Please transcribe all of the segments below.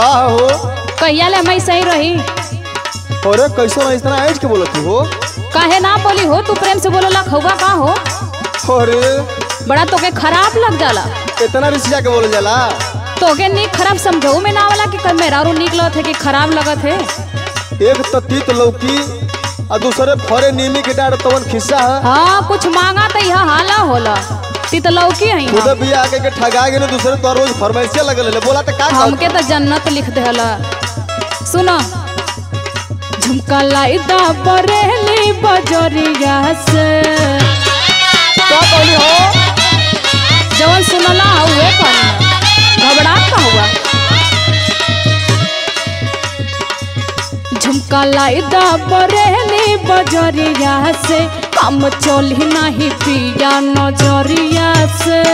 का हो कहिया ले मैं सही रही अरे कैसे ना इतना ऐज के बोलत हो काहे ना बोली हो तू प्रेम से बोलोला खौगा का हो अरे बड़ा तोके खराब लग जाला इतना रिसिया के बोल जाला तोके नीक खराब समझऊ में ना वाला कि कल मेहरारू निक लगत है कि खराब लगत है एक तो तीत लौकी और दूसरे फरे नीमी के डार तवन खिस्सा है हाँ कुछ मांगा तो यह हाला होला ती तो लौकी है खुद भी आके के ठगा गेले दूसरे तो रोज फरमाइशिया लगल ले बोला तो का कर हमके तो जन्नत लिख देला सुनो झुमका लाइदा बरेली बजरिया से का कहली हो जवन सुनला हुए कहनी घबरा का हुआ झुमका लाइदा बरेली बजरिया से काम चली नहीं पिया नजरिया से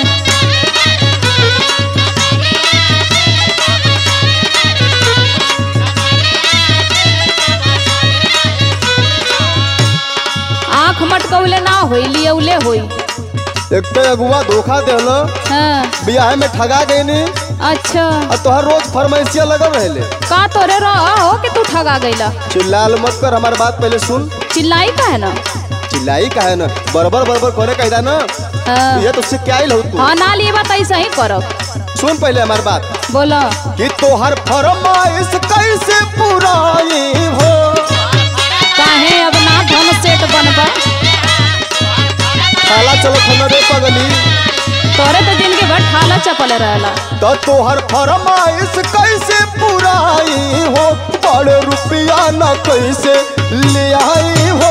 आँख मटकौले ना होई लिए उले होई एक तो अगुआ धोखा देहलो हाँ बियाह में ठगा गईनी अच्छा और तोहर रोज फरमाइशिया लगल रहले का तोरे रह हो कि तू ठगा गईला चिल्लाल मत कर हमार बात पहले सुन चिल्लाई का है ना चिल्लाई का है ना बरबर बरबर करे कहदा ना हाँ ये तो उससे क्या ही हो तू हाँ ना लिए बात ऐसा ही करब सुन पहले हमार बात बोलो कि तोहर फरमाइश कैसे पुराई हो काहे अब ना धन सेट बनबा खाला चलो खनरे पगली तोरे तो जिंदगी भर ठाला चपल रहला तो तोहर फरमाइश कैसे पुराई हो बड़े रुपया न कैसे ले आई हो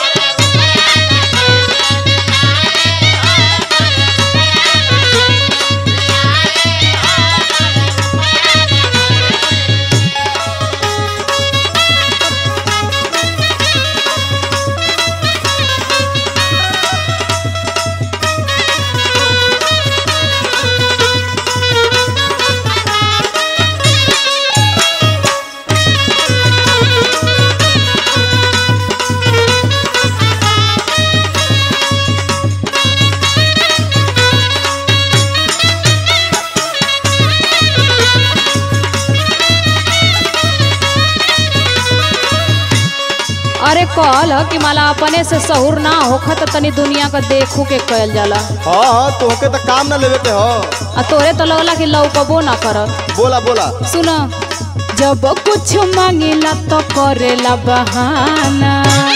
अरे कहल कि माला अपने से सहूर ना होखत तनी दुनिया का देखू के कहल जाला हाँ हाँ तोहके तो काम न लेवे के हो आ तोरे तो लगला कि लौकबो ना करब बोला बोला सुन जब कुछ मांगिला तो करेला बहाना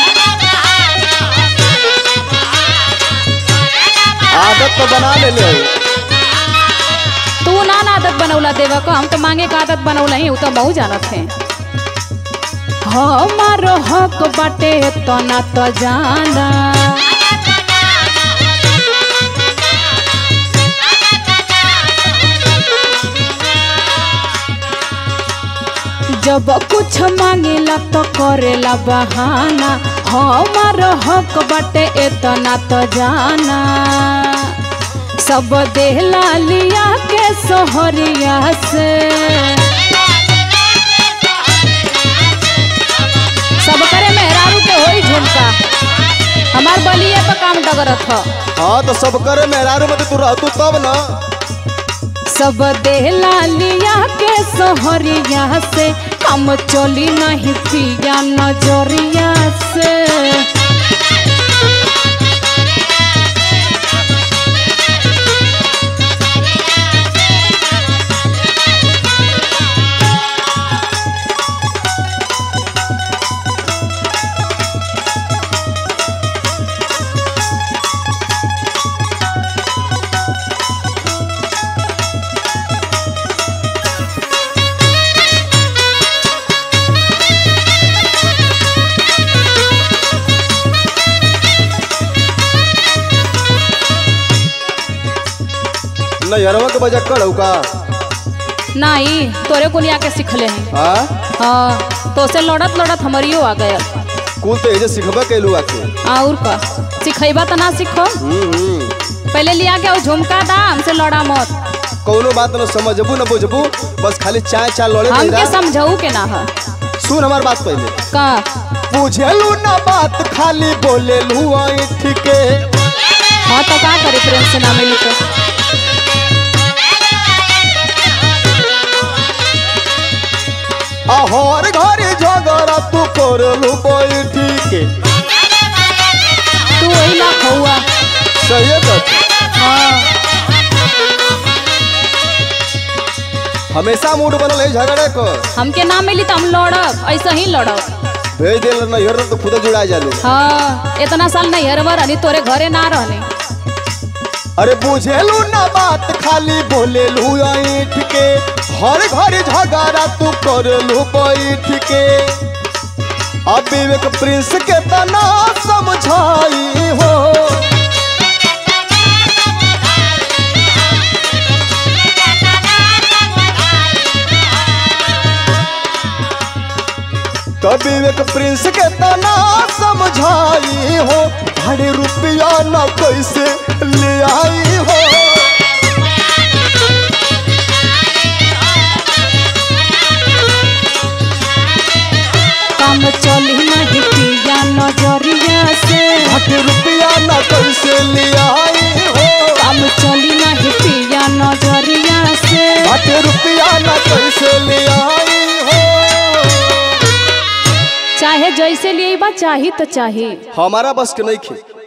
आदत तो बना ले ले तू ना ना आदत बनौला देवा को हम तो मांगे का आदत बनौला ही उ तो बहु जानत है हमारो हक बाटे तो ना तो जाना जब कुछ मांगेला तो करेला बहाना हमारो हक बाटे इतना तो जाना सब देहला लिया के सोहरिया से सब करे मेहरारू के होई झुमका हमार बलिए पर काम डगरत ह हाँ तो सब करे मेहरारू में तो तू रहतू तब ना सब देहला लिया के सोहरिया से काम चली नहीं पिया नजरिया से नैहरवा के बजा कड़ऊ का नहीं तोरे कुनिया के सिखले हैं हाँ हाँ तो से लड़त लड़त हमारियो आ गया कुल तो एजे सिखबे कैलू आके और का सिखेबा तो ना सीखो हम्म, हम्म। पहले लिया के वो झुमका दा हमसे लड़ा मत कौनो बात न समझबू न बुझबू बस खाली चाय चाय लड़े हमके तेरा। समझऊ के ना है सुन हमार बात पहले का बुझेलू ना बात खाली बोलेलू ऐठ के हाँ तो का करे प्रेम से ना मिली तो आ हर घरे झगड़ा तू करलू बैठी के तू वही ला खौआ सही बात हाँ हमेशा मूड बनल है झगड़े को हमके ना मिली तो हम लड़ब ऐसा ही लड़ब भेज दिल नैहर तो खुद जुड़ा जालू हाँ इतना साल नहीं हरबर रहनी तोरे घरे ना रहनी अरे बुझेलू ना बात खाली बोलेलू ऐठ के हर घर झगड़ा तू करलू बैठ के अब विवेक प्रिंस के तना समझाई हो तब विवेक प्रिंस के तना समझाई हो अरे रुपया न कैसे ले आई हो काम चली नहीं पिया नजरिया से अरे रुपया न कैसे ले आई हो काम चली नहीं पिया नजरिया से अरे रुपया न कैसे ले आई हो चाहे जैसे लिए बा चाही तो चाही हमारा बस के नहीं खे